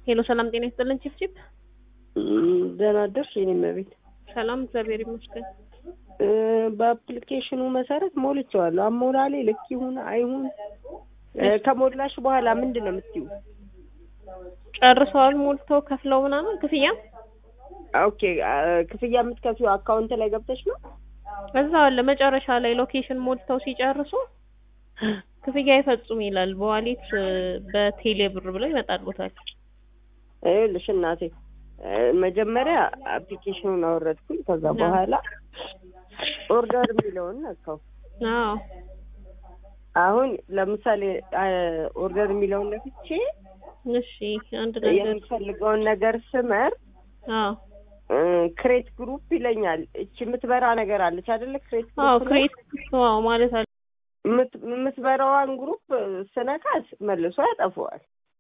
ሄሎ ሰላም ጤና ይስጥልን ቺፕ ቺፕ ደህና አደርሽ የኔ እመቤት። ሰላም እግዚአብሔር ይመስገን። እ በአፕሊኬሽኑ መሰረት ሞልቼዋለሁ። አሞላሌ ልክ ይሁን አይሁን እ ከሞላሽ በኋላ ምንድን ነው የምትይው? ጨርሰዋል ሞልተው ከፍለው ምናምን ክፍያ ኦኬ አ፣ ክፍያ የምትከፊው አካውንት ላይ ገብተሽ ነው? እዛው አለ መጨረሻ ላይ ሎኬሽን ሞልተው ሲጨርሱ ክፍያ ይፈጽሙ ይላል። በዋሌት እ፣ በቴሌ ብር ብለው ይመጣልዎታል። ይኸውልሽ እናቴ እ፣ መጀመሪያ አፕሊኬሽኑን አወረድኩኝ። ከዛ በኋላ ኦርደር የሚለውን ነካው። አዎ አሁን ለምሳሌ አ፣ ኦርደር የሚለውን ነክቼ እሺ አንድ ነገር የምፈልገውን ነገር ስመር አዎ ክሬት ግሩፕ ይለኛል። እቺ የምትበራ ነገር አለች አይደለ? ክሬት አዎ ግሩፕ ላይ ክሬት አዎ ማለት አለ የምት- የምትበራዋን ግሩፕ ስነካት መልሶ ያጠፈዋል።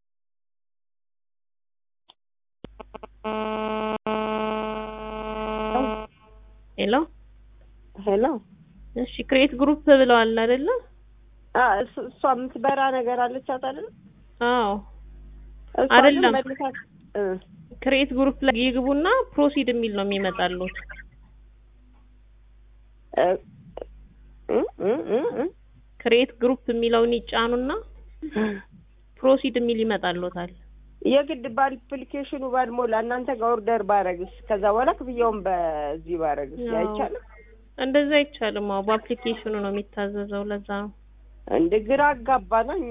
ሄሎ ሄሎ እሺ ክሬት ግሩፕ ብለዋል አይደለ? አ፣ እሱ- እሷ የምትበራ ነገር አለቻት አይደለ? አዎ እሷ ግን አይደለም። መልሳት እ፣ ክሬት ግሩፕ ላይ ይግቡና ፕሮሲድ የሚል ነው የሚመጣሉት። እ፣ እ፣ እ፣ እ፣ እ። ክሬት ግሩፕ የሚለውን ይጫኑና ፕሮሲድ የሚል ይመጣልዎታል። የግድ በአፕሊኬሽኑ ባልሞላ እናንተ ጋር ኦርደር ባረግስ ከዛ በኋላ ክፍያውን በዚህ ባረግስ አዎ። አይቻልም? እንደዛ አይቻልም። አዎ በአፕሊኬሽኑ ነው የሚታዘዘው። ለዛ ነው። እንደ ግራ አጋባና እኛ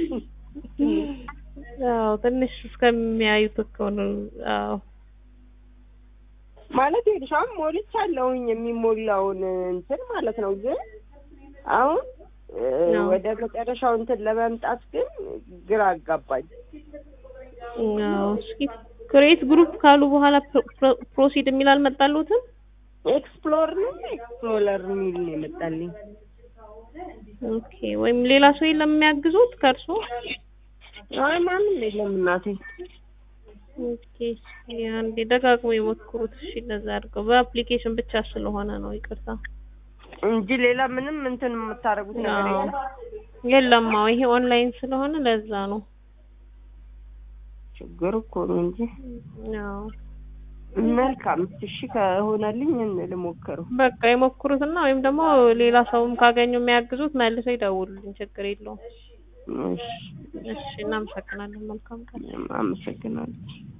አዎ ትንሽ እስከሚያዩት እኮ ነው። አዎ ማለት ይኸውልሽ አሁን ሞልቻለሁኝ የሚሞላውን እንትን ማለት ነው። ግን አሁን እ፣ አዎ። ወደ መጨረሻው እንትን ለመምጣት ግን ግራ አጋባኝ። አዎ እስኪ ክሬት ግሩፕ ካሉ በኋላ ፕሮ- ፕሮ- ፕሮሲድ የሚል አልመጣልዎትም? ኤክስፕሎር ነው ኤክስፕሎረር የሚል ነው የመጣልኝ። ኦኬ ወይም ሌላ ሰው የለም የሚያግዙት ከእርሶ? አይ ማንም የለም እናቴ። ኦኬ እስኪ አንዴ ደጋግሞ የሞክሩት። እሺ እንደዛ አድርገው። በአፕሊኬሽን ብቻ ስለሆነ ነው ይቅርታ። እንጂ ሌላ ምንም እንትን የምታደርጉት ነገር አዎ የለም። የለም። አዎ ይሄ ኦንላይን ስለሆነ ለዛ ነው። ችግር እኮ ነው እንጂ። አዎ መልካም እሺ፣ ከሆነልኝ ልሞክረው። በቃ የሞክሩትና ወይም ደግሞ ሌላ ሰውም ካገኙ የሚያግዙት መልሰው ይደውሉልኝ። ችግር የለውም። እሺ፣ እሺ እናመሰግናለን። መልካም ቀን። አመሰግናለሁ።